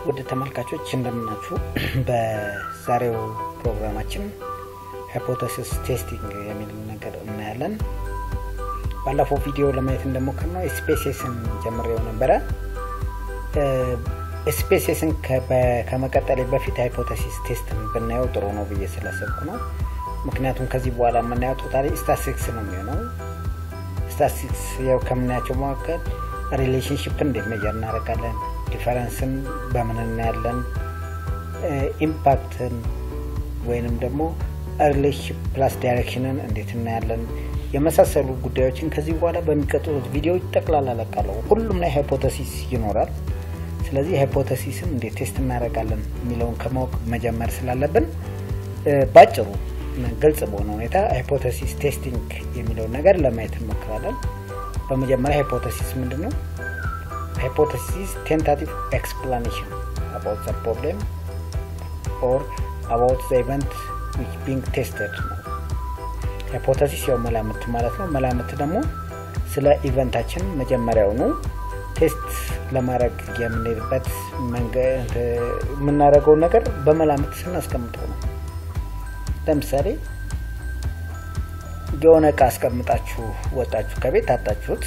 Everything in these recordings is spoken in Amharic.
ውድ ተመልካቾች እንደምናችሁ። በዛሬው ፕሮግራማችን ሃይፖቴሲስ ቴስቲንግ የሚል ነገር እናያለን። ባለፈው ቪዲዮ ለማየት እንደሞከርነው ስፔሲስን ጀምሬው ነበረ። ስፔሲስን ከመቀጠሌ በፊት ሃይፖቴሲስ ቴስትን ብናየው ጥሩ ነው ብዬ ስላሰብኩ ነው። ምክንያቱም ከዚህ በኋላ የምናየው ቶታሊ ስታቲስቲክስ ነው የሚሆነው። ስታቲስቲክስ ያው ከምናያቸው መካከል ሪሌሽንሽፕን እንዴት መጀር እናደርጋለን፣ ዲፈረንስን በምን እናያለን፣ ኢምፓክትን ወይንም ደግሞ ሪሌሽንሽፕ ፕላስ ዳይሬክሽንን እንዴት እናያለን የመሳሰሉ ጉዳዮችን ከዚህ በኋላ በሚቀጥሉት ቪዲዮዎች ጠቅላላ ለቃለሁ። ሁሉም ላይ ሃይፖተሲስ ይኖራል። ስለዚህ ሃይፖተሲስን እንዴት ቴስት እናደርጋለን የሚለውን ከማወቅ መጀመር ስላለብን ባጭሩ ግልጽ በሆነ ሁኔታ ሃይፖተሲስ ቴስቲንግ የሚለውን ነገር ለማየት እንሞክራለን። በመጀመሪያ ሃይፖተሲስ ምንድን ነው? ሃይፖተሲስ ቴንታቲቭ ኤክስፕላኔሽን አባውት ዘ ፕሮብሌም ኦር አባውት ዘ ኢቨንት ዊች ቢንግ ቴስትድ ነው። ሃይፖተሲስ ያው መላምት ማለት ነው። መላምት ደግሞ ስለ ኢቨንታችን መጀመሪያውኑ ቴስት ለማድረግ የምንሄድበት የምናደርገውን ነገር በመላምት ስናስቀምጠው ነው። ለምሳሌ የሆነ እቃ አስቀምጣችሁ ወጣችሁ ከቤት አጣችሁት፣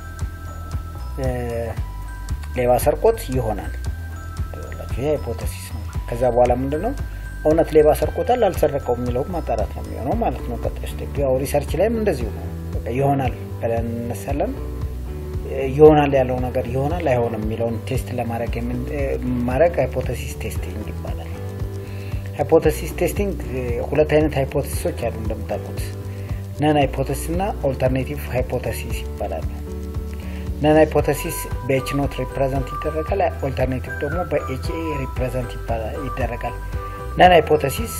ሌባ ሰርቆት ይሆናል። ይህ ሃይፖተሲስ ነው። ከዛ በኋላ ምንድን ነው እውነት ሌባ ሰርቆታል አልሰረቀው የሚለው ማጣራት ነው የሚሆነው ማለት ነው። ቀጣይ ስቴፕ ያው ሪሰርች ላይም እንደዚሁ ነው። ይሆናል ብለን እነሳለን። ይሆናል ያለው ነገር ይሆናል አይሆንም የሚለውን ቴስት ለማድረግ ማድረግ ሃይፖተሲስ ቴስቲንግ ይባላል። ሃይፖተሲስ ቴስቲንግ ሁለት አይነት ሃይፖተሲሶች አሉ እንደምታውቁት ነን ሃይፖተሲስ እና ኦልተርኔቲቭ ሃይፖተሲስ ይባላሉ። ነን ሃይፖተሲስ በኤች ኖት ሪፕሬዘንት ይደረጋል። ኦልተርኔቲቭ ደግሞ በኤች ኤ ሪፕሬዘንት ይደረጋል። ነን ሃይፖተሲስ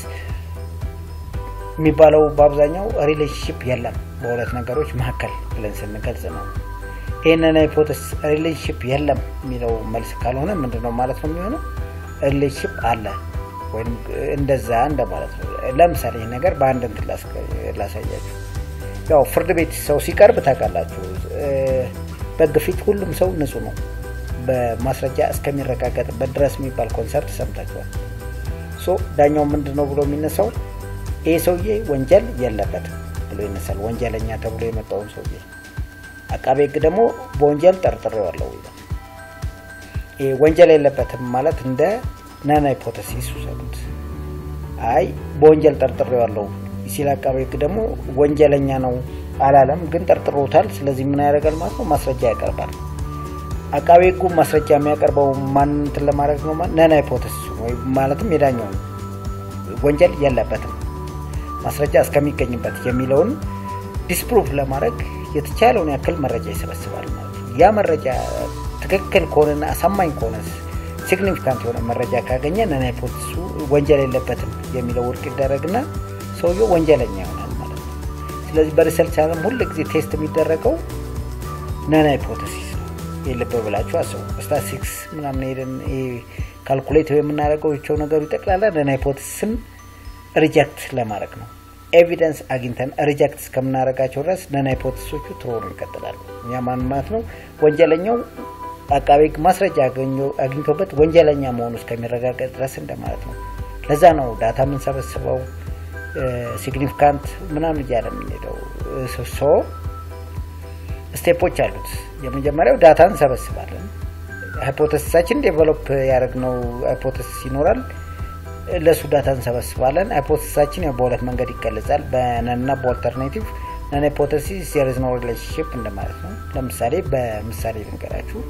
የሚባለው በአብዛኛው ሪሌሽንሽፕ የለም በሁለት ነገሮች መካከል ብለን ስንገልጽ ነው። ይህንን ሃይፖተሲስ ሪሌሽንሽፕ የለም የሚለው መልስ ካልሆነ ምንድን ነው ማለት ነው የሚሆነው? ሪሌሽንሽፕ አለ ወይም እንደዛ እንደማለት ነው። ለምሳሌ ይህ ነገር በአንድ እንትን ላሳያችሁ። ያው ፍርድ ቤት ሰው ሲቀርብ ታውቃላችሁ፣ በሕግ ፊት ሁሉም ሰው ንጹህ ነው በማስረጃ እስከሚረጋገጥበት ድረስ የሚባል ኮንሰርት ሰምታችኋል። ሶ ዳኛው ምንድን ነው ብሎ የሚነሳው ይህ ሰውዬ ወንጀል የለበትም ብሎ ይነሳል። ወንጀለኛ ተብሎ የመጣውን ሰውዬ አቃቤ ሕግ ደግሞ በወንጀል ጠርጥሬዋለሁ ይላል። ይህ ወንጀል የለበትም ማለት እንደ ነን ሃይፖተሲስ ውሰዱት። አይ በወንጀል ጠርጥሬዋለሁ ሲል አቃቤ ሕግ ደግሞ ወንጀለኛ ነው አላለም፣ ግን ጠርጥሮታል። ስለዚህ ምን ያደርጋል ማለት ነው? ማስረጃ ያቀርባል። አቃቤ ሕጉ ማስረጃ የሚያቀርበው ማን እንትን ለማድረግ ነው? ነን ሃይፖተሲስ ወይ ማለትም የዳኛው ወንጀል የለበትም ማስረጃ እስከሚገኝበት የሚለውን ዲስፕሩቭ ለማድረግ የተቻለውን ያክል መረጃ ይሰበስባል ማለት ነው። ያ መረጃ ትክክል ከሆነና አሳማኝ ከሆነ ሲግኒፊካንት የሆነ መረጃ ካገኘ ነን ሃይፖተሲሱ ወንጀል የለበትም የሚለው ውድቅ ይደረግና ሰውየው ወንጀለኛ ይሆናል ማለት ነው። ስለዚህ በሪሰርች ዓለም ሁል ጊዜ ቴስት የሚደረገው ነን ሃይፖተሲስ ነው። የልብ ብላችሁ አስቡ። ስታቲስቲክስ ምናምን ሄደን ካልኩሌት የምናደርገው ቸው ነገሩ ይጠቅላላ ነን ሃይፖተሲስን ሪጀክት ለማድረግ ነው። ኤቪደንስ አግኝተን ሪጀክት እስከምናደርጋቸው ድረስ ነን ሃይፖተሲሶቹ ትሮኑ ይቀጥላሉ። እኛ ማን ማለት ነው ወንጀለኛው አቃቤ ሕግ ማስረጃ አግኝቶበት ወንጀለኛ መሆኑ እስከሚረጋገጥ ድረስ እንደማለት ነው። ለዛ ነው ዳታ የምንሰበስበው ሲግኒፊካንት ምናምን እያለ የምንሄደው። ሶ ስቴፖች አሉት። የመጀመሪያው ዳታ እንሰበስባለን። ሃይፖተሲሳችን ዴቨሎፕ ያደረግነው ሃይፖተሲስ ይኖራል። ለእሱ ዳታ እንሰበስባለን። ሃይፖተሲሳችን በሁለት መንገድ ይገለጻል፣ በነንና በኦልተርኔቲቭ። ነን ሃይፖተሲስ ዜር ኢዝ ኖ ሪሌሽንሽፕ እንደማለት ነው። ለምሳሌ በምሳሌ ልንገራችሁ።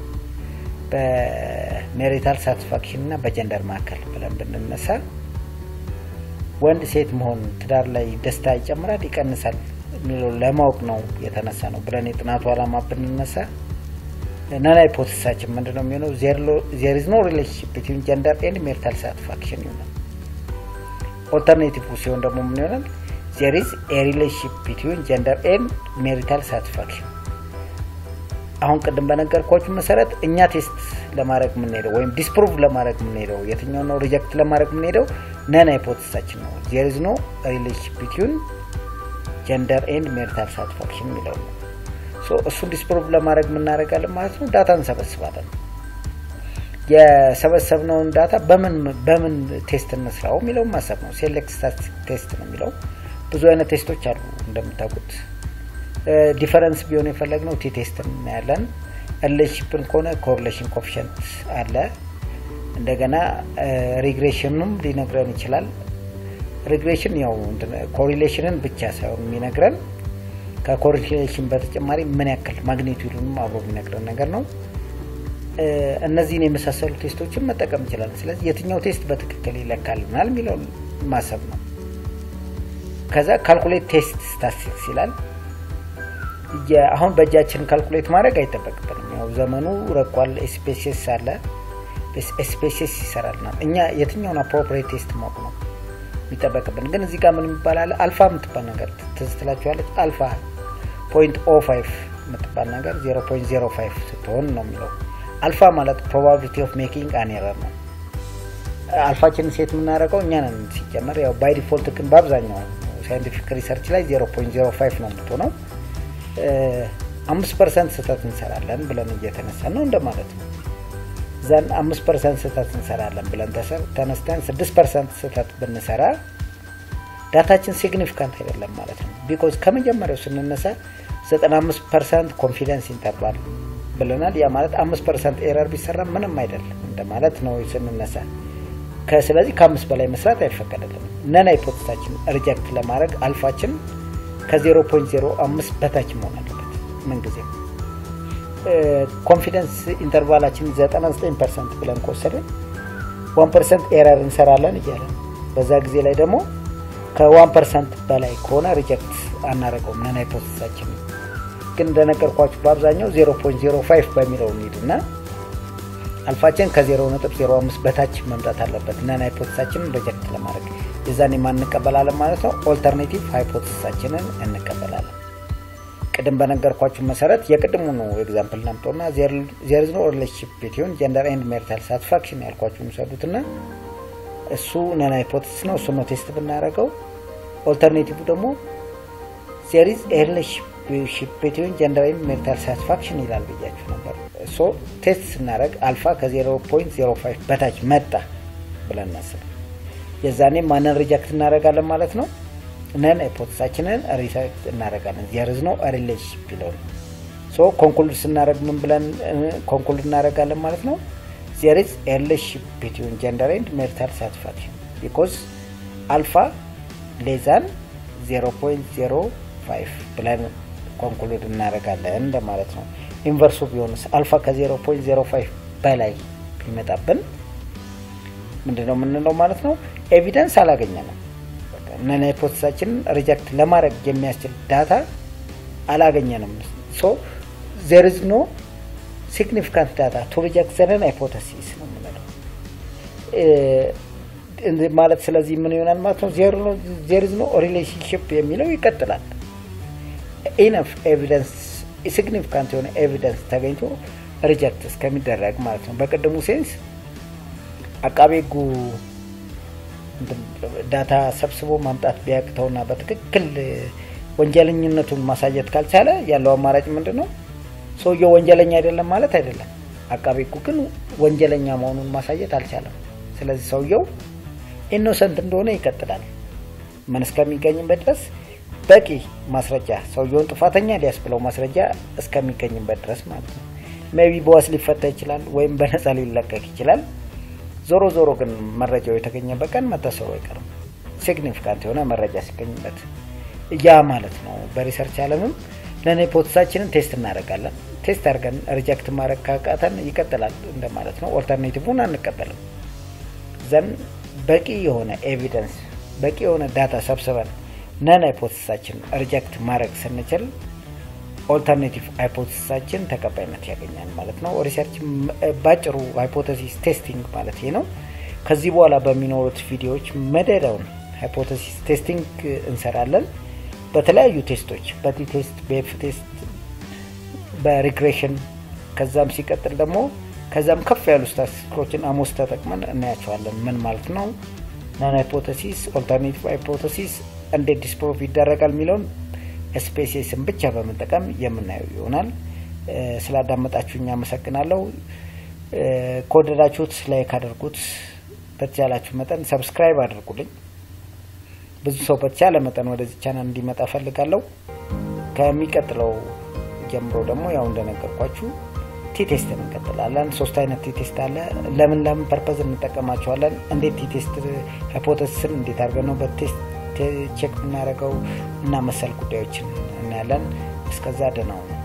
በሜሪታል ሳቲስፋክሽን እና በጀንደር መካከል ብለን ብንነሳ ወንድ ሴት መሆን ትዳር ላይ ደስታ ይጨምራል ይቀንሳል የሚለው ለማወቅ ነው የተነሳ ነው ብለን የጥናቱ ዓላማ ብንነሳ ነን ሃይፖተሲሳችን ምንድን ነው የሚሆነው? ዜር ኢዝ ኖ ሪሌሽንሽፕ ቢትዊን ጀንደር ኤንድ ሜሪታል ሳቲስፋክሽን ይሆናል። ኦልተርኔቲቭ ሲሆን ደግሞ ምን ይሆናል? ዜር ኢዝ ኤ ሪሌሽንሽፕ ቢትዊን ጀንደር ኤንድ ሜሪታል ሳቲስፋክሽን። አሁን ቅድም በነገርኳችሁ መሰረት እኛ ቴስት ለማድረግ የምንሄደው ወይም ዲስፕሩቭ ለማድረግ የምንሄደው የትኛው ነው? ሪጀክት ለማድረግ የምንሄደው ነን ሃይፖተሲሳችን ነው። ዜር ኢዝ ኖ ሪሌሽንሽፕ ቢትዊን ጀንደር ኤንድ ሜሪታል ሳቲስፋክሽን የሚለው ነው። እሱን ዲስፕሩቭ ለማድረግ የምናደርጋለን ማለት ነው። ዳታ እንሰበስባለን። የሰበሰብነውን ዳታ በምን በምን ቴስት እንስራው የሚለውን ማሰብ ነው። ሴሌክት ስታቲስቲክ ቴስት ነው የሚለው። ብዙ አይነት ቴስቶች አሉ እንደምታውቁት። ዲፈረንስ ቢሆን የፈለግነው ቲ ቴስት እናያለን። ሪሌሽንሽፕን ከሆነ ኮሪሌሽን ኮፊሽንት አለ። እንደገና ሪግሬሽንም ሊነግረን ይችላል። ሪግሬሽን ያው ኮሪሌሽንን ብቻ ሳይሆን የሚነግረን ከኮሪሌሽን በተጨማሪ ምን ያክል ማግኒቱድንም አብሮ የሚነግረን ነገር ነው። እነዚህን የመሳሰሉ ቴስቶችን መጠቀም እንችላለን። ስለዚህ የትኛው ቴስት በትክክል ይለካልናል የሚለውን ማሰብ ነው። ከዛ ካልኩሌት ቴስት ስታቲስቲክስ ይላል። አሁን በእጃችን ካልኩሌት ማድረግ አይጠበቅብንም። ያው ዘመኑ ረቋል። ኤስፔሲስ አለ፣ ኤስፔሲስ ይሰራልናል። እኛ የትኛውን አፕሮፕሬት ቴስት ማወቅ ነው የሚጠበቅብን። ግን እዚህ ጋር ምን የሚባል አለ? አልፋ የምትባል ነገር ትዝ ትላችኋለች። አልፋ ፖይንት ኦ ፋይቭ የምትባል ነገር ዜሮ ፖይንት ዜሮ ፋይቭ ስትሆን ነው የሚለው አልፋ ማለት ፕሮባቢሊቲ ኦፍ ሜኪንግ አን ኤረር ነው። አልፋችንን ሴት የምናደርገው እኛ ነን ሲጀመር። ያው ባይ ዲፎልት ግን በአብዛኛው ሳይንቲፊክ ሪሰርች ላይ 0.05 ነው የምትሆነው። አምስት ፐርሰንት ስህተት እንሰራለን ብለን እየተነሳን ነው እንደማለት ነው። ዘን አምስት ፐርሰንት ስህተት እንሰራለን ብለን ተነስተን ስድስት ፐርሰንት ስህተት ብንሰራ ዳታችን ሲግኒፊካንት አይደለም ማለት ነው። ቢኮዝ ከመጀመሪያው ስንነሳ 95 ፐርሰንት ኮንፊደንስ ኢንተርቫል ብለናል። ያ ማለት አምስት ፐርሰንት ኤረር ቢሰራ ምንም አይደለም እንደማለት ነው ስንነሳ። ስለዚህ ከአምስት በላይ መስራት አይፈቀድልም። ነን ሃይፖቴሳችን ሪጀክት ለማድረግ አልፋችን ከ0.05 በታች መሆን አለበት ምንጊዜም። ኮንፊደንስ ኢንተርቫላችን 99 ፐርሰንት ብለን ከወሰድን 1 ፐርሰንት ኤረር እንሰራለን እያለ በዛ ጊዜ ላይ ደግሞ ከ1 ፐርሰንት በላይ ከሆነ ሪጀክት አናደርገውም ነን ሃይፖቴሳችን ግን እንደነገርኳችሁ በአብዛኛው 0.05 በሚለው እንሂድና አልፋችን ከ0.05 በታች መምጣት አለበት ነን ሃይፖቴሳችንን ሪጀክት ለማድረግ የዛኔ ማን እንቀበላለን ማለት ነው። ኦልተርኔቲቭ ሃይፖቴሲሳችንን እንቀበላለን። ቅድም በነገርኳችሁ መሰረት የቅድሙ ነው ኤግዛምፕል ናምጦና ዜር ኖ ሪሌሽንሺፕ ቢትዊን ጀንደር ኤንድ ሜሪታል ሳቲስፋክሽን ያልኳችሁ ውሰዱትና እሱ ነን ሃይፖቴሲስ ነው። እሱ ነው ቴስት ብናደርገው። ኦልተርኔቲቭ ደግሞ ዜር ኢዝ ኤ ሪሌሽንሺፕ ቢትዊን ጀንደር ኤንድ ሜሪታል ሳቲስፋክሽን ይላል ብያችሁ ነበር። ሶ ቴስት ስናደርግ አልፋ ከ0.05 በታች መጣ ብለን እናስብ። የዛኔ ማንን ሪጀክት እናደርጋለን ማለት ነው? ነን ሃይፖቴሳችንን ሪጀክት እናደርጋለን። ዜርዝ ነው ሪሌሽንሺፕ ይለውን ሶ ኮንክሉድ ስናደርግ ምን ብለን ኮንክሉድ እናደርጋለን ማለት ነው? ዜር ኢዝ ኤ ሪሌሽንሺፕ ቢትዊን ጀንደር ኤንድ ሜሪታል ሳቲስፋክሽን ቢኮዝ አልፋ ሌዛን 0.05 ብለን ኮንክሉድ እናደርጋለን እንደማለት ነው። ኢንቨርሱ ቢሆንስ አልፋ ከ0.05 በላይ ቢመጣብን ምንድነው የምንለው ማለት ነው? ኤቪደንስ አላገኘንም። ነን ሃይፖቴሳችንን ሪጀክት ለማድረግ የሚያስችል ዳታ አላገኘንም። ሶ ዜር ኢዝ ኖ ሲግኒፊካንት ዳታ ቱ ሪጀክት ዘ ነን ሃይፖቴሲስ ነው የምንለው ማለት። ስለዚህ ምን ይሆናል ማለት ነው? ዜር ኢዝ ኖ ሪሌሽንሽፕ የሚለው ይቀጥላል። ኢነፍ ኤቪደንስ ሲግኒፊካንት የሆነ ኤቪደንስ ተገኝቶ ሪጀክት እስከሚደረግ ማለት ነው። በቅድሙ ሴንስ አቃቤ ሕጉ ዳታ ሰብስቦ ማምጣት ቢያቅተውና በትክክል ወንጀለኝነቱን ማሳየት ካልቻለ ያለው አማራጭ ምንድን ነው? ሰውየው ወንጀለኛ አይደለም ማለት አይደለም። አቃቤ ሕጉ ግን ወንጀለኛ መሆኑን ማሳየት አልቻለም። ስለዚህ ሰውየው ኢኖሰንት እንደሆነ ይቀጥላል። ምን እስከሚገኝበት ድረስ በቂ ማስረጃ ሰውየውን ጥፋተኛ ሊያስብለው ማስረጃ እስከሚገኝበት ድረስ ማለት ነው። ሜቢ በዋስ ሊፈታ ይችላል፣ ወይም በነፃ ሊለቀቅ ይችላል። ዞሮ ዞሮ ግን መረጃው የተገኘበት ቀን መታሰሩ አይቀርም። ሲግኒፊካንት የሆነ መረጃ ሲገኝበት ያ ማለት ነው። በሪሰርች ዓለምም ነን ሃይፖቴሳችንን ቴስት እናደርጋለን። ቴስት አድርገን ሪጀክት ማድረግ ካቃተን ይቀጥላል እንደማለት ነው። ኦልተርኔቲቭን አንቀበልም። ዘን በቂ የሆነ ኤቪደንስ በቂ የሆነ ዳታ ሰብስበን ነን ሃይፖቴሳችን ሪጀክት ማድረግ ስንችል ኦልተርኔቲቭ ሃይፖቴሲሳችን ተቀባይነት ያገኛል ማለት ነው። ሪሰርች ባጭሩ ሃይፖቴሲስ ቴስቲንግ ማለት ይሄ ነው። ከዚህ በኋላ በሚኖሩት ቪዲዮዎች መደዳውን ሃይፖቴሲስ ቴስቲንግ እንሰራለን። በተለያዩ ቴስቶች በቲ ቴስት፣ በኤፍ ቴስት፣ በሪግሬሽን ከዛም ሲቀጥል ደግሞ ከዛም ከፍ ያሉ ስታቲስቲኮችን አሞስ ተጠቅመን እናያቸዋለን። ምን ማለት ነው ናን ሃይፖቴሲስ፣ ኦልተርኔቲቭ ሃይፖቴሲስ እንዴት ዲስፕሮቭ ይደረጋል የሚለውን ስፔሲስን ብቻ በመጠቀም የምናየው ይሆናል። ስላዳመጣችሁኝ አመሰግናለሁ። ከወደዳችሁት ላይክ አድርጉት። በተቻላችሁ መጠን ሰብስክራይብ አድርጉልኝ። ብዙ ሰው በተቻለ መጠን ወደዚህ ቻናል እንዲመጣ ፈልጋለሁ። ከሚቀጥለው ጀምሮ ደግሞ ያው እንደነገርኳችሁ ቲቴስት እንቀጥላለን። ሶስት አይነት ቲቴስት አለ። ለምን ለምን ፐርፐዝ እንጠቀማቸዋለን፣ እንዴት ቲቴስት ሃይፖቴሲስን እንዴት አድርገን ነው በቴስት ቼክ የምናደርገው እና መሰል ጉዳዮችን እናያለን። እስከዛ ደህና ሁኑ።